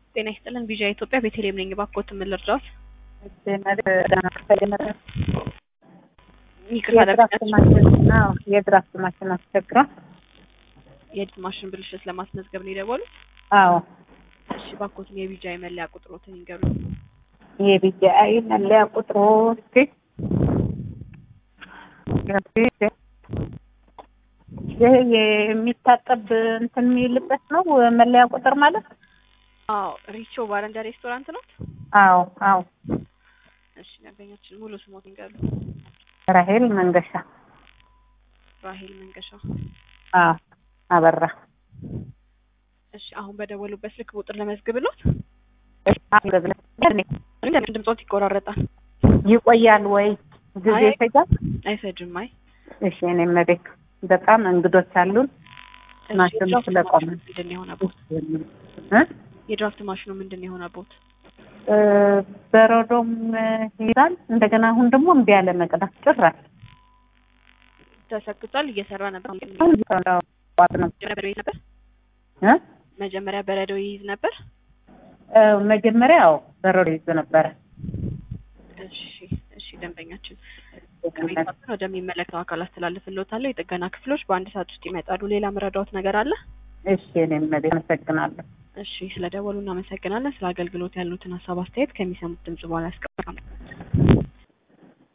ጤና ይስጥልን ቪዥያ ኢትዮጵያ ቤተልሔም ነኝ። እባክዎት ምን ልርዳዎት? ይቅርታ የድራፍት ማሽን አዎ፣ የድራፍት ማሽን አስቸግሯል። የድምፅ ማሽን ብልሽት ለማስመዝገብ ነው የደወሉት? አዎ እሺ እባክዎትን የቪዥያ የመለያ ቁጥሮትን ይንገሩኝ። የቢጂአይ መለያ ቁጥሩ እስኪ ይህ የሚታጠብ እንትን የሚልበት ነው መለያ ቁጥር ማለት? አዎ ሪቾ ባረንዳ ሬስቶራንት ነው? አዎ አዎ። እሺ ደንበኛችን ሙሉ ስሞት ይንገሩ። ራሄል መንገሻ። ራሄል መንገሻ። አዎ አበራ። እሺ አሁን በደወሉበት ስልክ ቁጥር ለመዝግብሎት? ድምጾት ይቆራረጣል። ይቆያል ወይ ጊዜ አይ- ይፈጃል? አይፈጅም። አይ እሺ እኔም ቤት በጣም እንግዶች አሉን። እሺ፣ ማሽኑ የድራፍት ስለቆመ ማሽኑ ምንድን ነው የሆነቦት? እ? የድራፍት ማሽኑ ምንድን ነው የሆነቦት? እ፣ በረዶም ይላል እንደገና አሁን ደግሞ እምቢ ያለ መቅዳት ጭራሽ ተሰክቷል። እየሰራ ነበር። ዋጥ ነው መጀመሪያ በረዶ ይይዝ ነበር። እ? መጀመሪያ በረዶ ይይዝ ነበር። እ፣ መጀመሪያ ያው በረዶ ይዞ ነበረ። እሺ እሺ፣ ደንበኛችን ቅሬታውን ወደሚመለከተው አካል አስተላልፍልዎታለሁ። የጥገና ክፍሎች በአንድ ሰዓት ውስጥ ይመጣሉ። ሌላ መረዳዎት ነገር አለ? እሺ እኔም ቤት አመሰግናለሁ። እሺ፣ ስለ ደወሉ እናመሰግናለን። ስለ አገልግሎት ያሉትን ሀሳብ አስተያየት ከሚሰሙት ድምጽ በኋላ ያስቀምጣሉ።